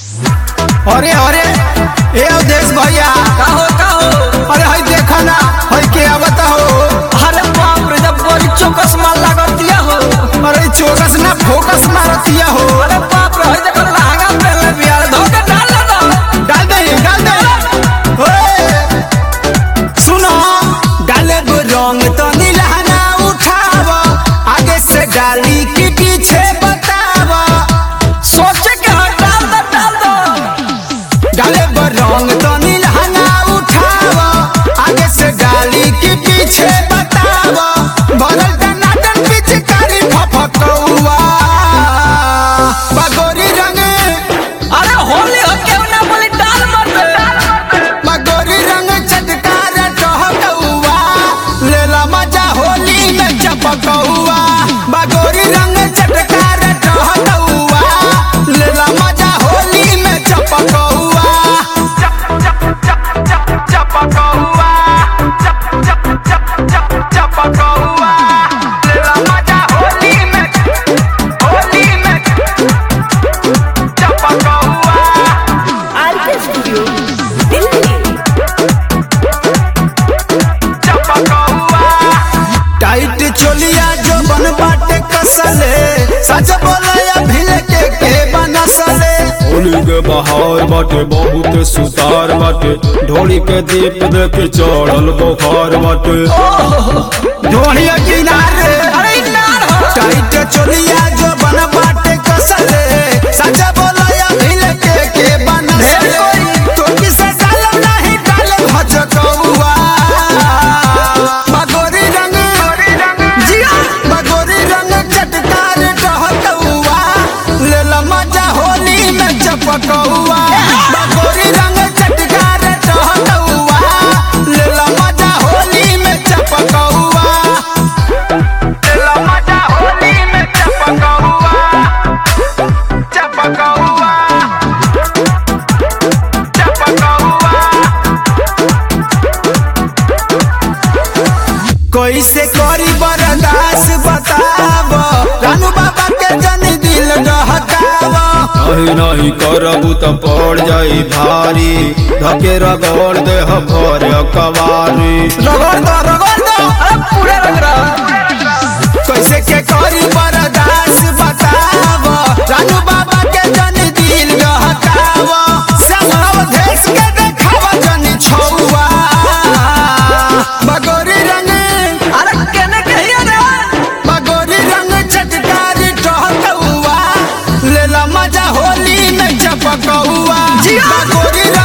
अरे अरे ए अवधेश भैया का हो का हो अरे हई देखो ना हई के आवत हो अरे बाप रे जब बड़ी चौकस माल लागत दिया हो अरे चौकस ना फोकस मारतिया हो अरे बाप रे हई देखो लहंगा पहनले बिया धोके डाल ना डाल दे डाल दे ओए सुनो डाले गो रंग तो नीलहना उठाव आगे से डाली के पीछे बताव सोचे के हट डाल दो डाल दो डाले गो रंग तो नीलहना उठाव आगे से डाली के पीछे बताव भरल टनाटन पिचकारी फफकौआ बगोरी रंग अरे होली हो के ना बोली डाल मत मगोरी रंग चटकार टहकौआ लेला मजा होली में चपकौआ मगोरी रंग चटकार टहकौआ लेला मजा होली में चपकौआ चपकौआ चपकौआ लेला मजा होली में होली में चपकौआ आरके स्टूडियो दिल्ली टाइट चोलिया जो बन बाटे कसले सच बोलया भिल के के बनसले होली के बहार बाटे बहुत सुतार बाटे ढोली के दीप देख चढ़ल बुखार बाटे ढोलिया किनारे अरे नार हो टाइट चोलिया जो बन बाटे कसले सच बोलया भिल के के बनसले तो किसे डाल नहीं डाल भचकौआ बगोरी रंग जिया बगोरी रंग चटकार टहकौआ लेला मजा होली में चपकौआ बगोरी रंग चटकार टहकौआ लेला मजा होली में चपकौआ लेला मजा होली में चपकौआ चपकौआ चपकौआ कैसे करी बर्दाश्त बताब रानू बाबा के जन दिल रहकाब नहीं नहीं करबू तो पड़ जाई भारी धके रगड़ दे भर कवारी रगड़ दो रगड़ दो अरे पूरे रंग रहा कैसे के करी बर्दाश्त बताब रानू बाबा के जन दिल रहकाब सब देश के देखाव जन छौआ बगोरी रंग अरे केने कहिया रे बगोरी रंग चटकार टहकौआ लेला मजा होली में चपकौआ जिया। बगोरी